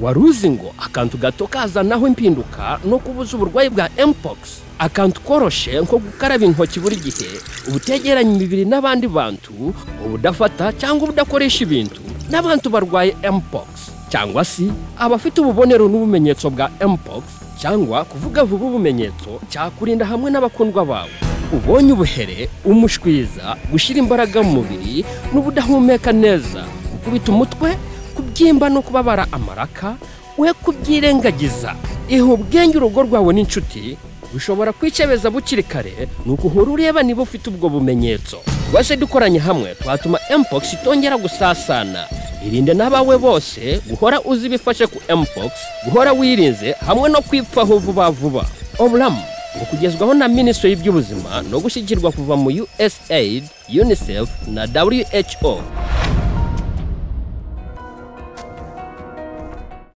wari uzi ngo akantu gato kazanaho impinduka no kubuza uburwayi bwa mpox akantu koroshe nko gukaraba intoki buri gihe ubutegeranya imibiri n'abandi bantu ubudafata cyangwa ubudakoresha ibintu n'abantu barwaye mpox cyangwa se abafite ububonero n'ubumenyetso bwa mpox cyangwa kuvuga vuba ubumenyetso cyakurinda hamwe n'abakundwa bawe ubonye ubuhere umushwiza gushyira imbaraga mu mubiri n'ubudahumeka neza gukubita umutwe kubyimba no kubabara amaraka we kubyirengagiza iha ubwenge urugo rwawe n'inshuti bishobora kwicebeza bukiri kare ni uko uhora ureba niba ufite ubwo bumenyetso rwose dukoranye hamwe twatuma mpox itongera gusasana irinde n'abawe bose guhora uzi ibifashe ku mpox guhora wirinze hamwe no kwipfaho vuba vuba oburamu ngo kugezwaho na minisitiri y'iby'ubuzima no gushyigirwa kuva mu usaid unicef na who